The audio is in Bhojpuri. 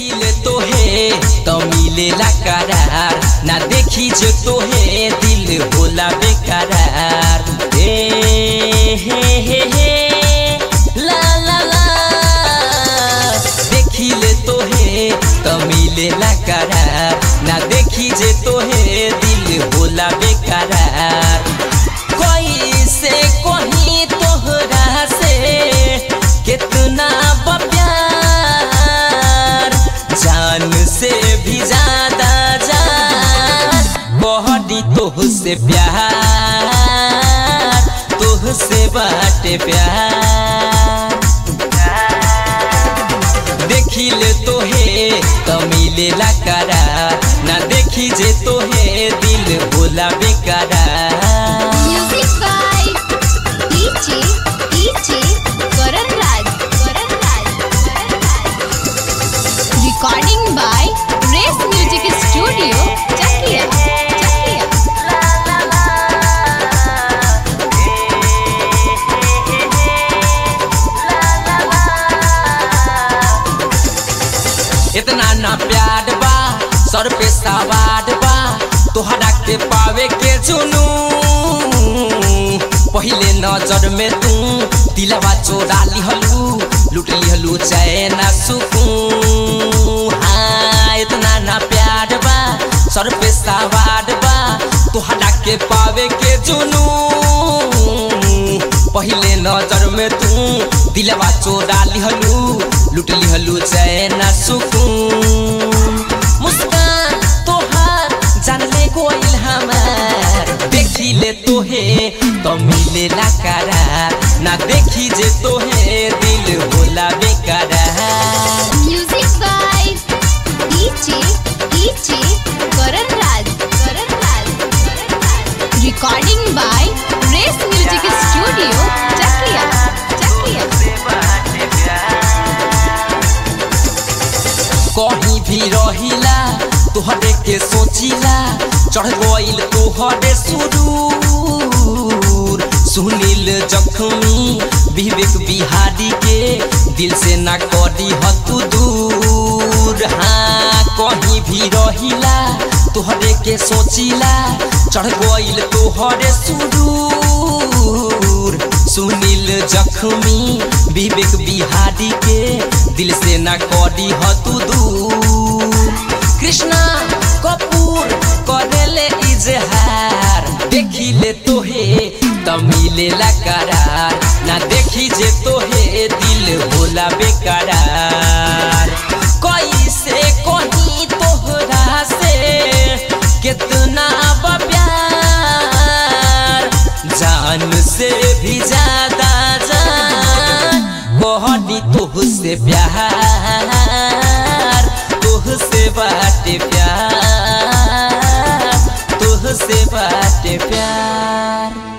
देखिले तोहे तो मिलेला करार ना देखी जो तोहे दिल होला बेकरार ए हे हे हे ला ला ला देखिले तोहे तो मिलेला करार ना देखी जे तोहे दिल होला बेकरार कोई से कहीं तोहरा से कितना बा प्यार जान से भी ज्यादा जान बहनी तोह से प्यार तोह से बाटे प्यार देखिले तोहे तो मिलेला करार ना देखी जे तोहे दिल होला बेकरार Music by DJ DJ Karan Raj Karan Raj Karan Raj Recording by Race Music Studio Chakia Chakia इतना ना प्यार बा सर पे सवार बा तोहरा के पावे के चुनू पहले नजर में तू दिलवा चोरा लिहलू लूट लिहलू चैन सुकून हाँ इतना ना प्यार बा सर पे सवार बा तोहरा के पावे के चुनू पहले नजर में तू दिलवा चोरा लिहलू लूट लिहलू चैन सुकून मुस्कान तोहार जानले गोइल हमार देखी ले तोहे तो मिलेला करार ना देखी जे तोहे दिल होला बेकरार Music by DJ DJ Karan Raj Karan Raj Karan Raj Recording by Race Music Studio Chakia Chakia कहीं भी रहिला तोहरे के सोचिला चढ़ गइल तोहरे सुरूर सुनील जखमी विवेक बिहारी के दिल से ना करी हतु दूर हाँ कहीं भी रहिला तोहरे के सोचिला चढ़ गइल तोहरे सुरूर सुनील जखमी विवेक बिहारी के दिल से ना करी हतु दूर कृष्णा कपूर करेले इजहार देखी ले तोहे त मिलेला करार ना देखी जे तोहे दिल होला बेकरार कैसे कहीं तोहरा से कितना बा प्यार जान से भी ज्यादा जान बहनी तोह से प्यार तोह से बाटे प्यार तोह से बाटे प्यार